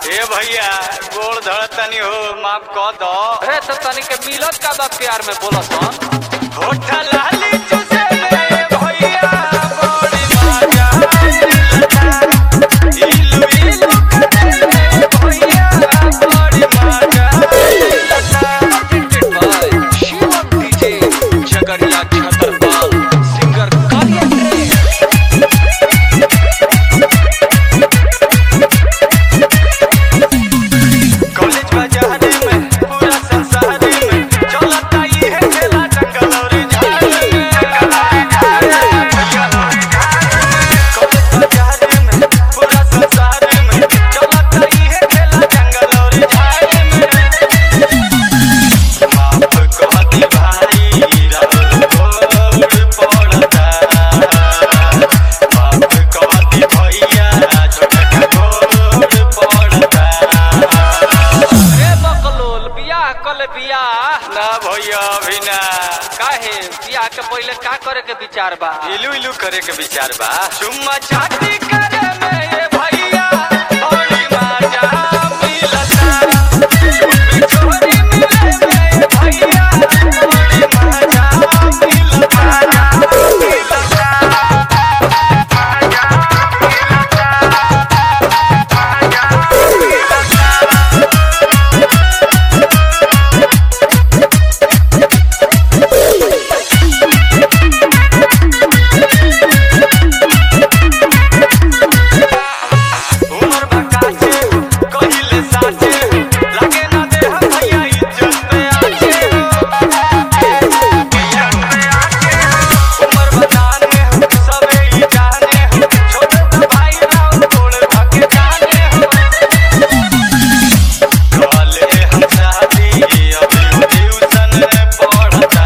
ए भैया गोड़ धड़तनी हो माफ कह दो अरे तो तनी के मिलत का बा प्यार में बोलसन होठ लाली चुसे में भैया बड़ी मजा इलू इलू करे में भैया बड़ी मजा presented by Shivam DJ Jagariya Chhatarpal singer Kalia Train college बाजार में पूरा संसार में चलता ये है खेला जंगल और झाड़ में कॉलेज बाजार में पूरा संसार में चलता ये है खेला जंगल और झाड़ में माफ कह दे भाई राहुल गोड़ पड़ता माफ कह दे भैया छोटा गोड़ पड़ता रे बकलोल बियाह कल बियाह ना भैया अभी ना काहे बियाह के पहले का करे के विचार बा इलू इलू करे के विचार बा चुम्मा चाटी करे में ये भैया बड़ी मजा मिलता चुम्मी छोरी मिले में ये भैया बड़ी मजा मिलता उमर बकाचे कहिले साचे लगे ना दे हम भैया इज्जत में आचे उमर बताने सबे ही जाने छोटे तो भाई राव तोड़ भागे जाने कॉले हम शादी अभी ट्यूशन पढ़ता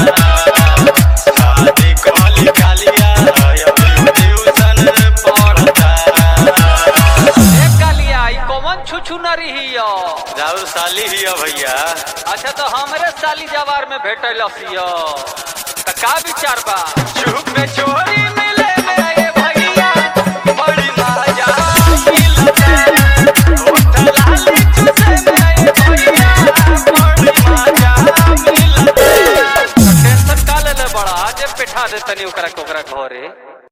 शादी कॉली कालिया अभी ट्यूशन पढ़ता ए कालिया ई कौन छुछु न रही यो राहुल साली ही है भैया अच्छा तो हमरे साली जवार में भेटल सियो त का विचार बा चुप में चोरी मिले मेरे भैया बड़ी मजा मिलता होठ लाली चुसे मेरे भैया बड़ी मजा मिलता टेंशन का ले ले बड़ा जे बैठा दे तनी ओकरा के ओकरा घरे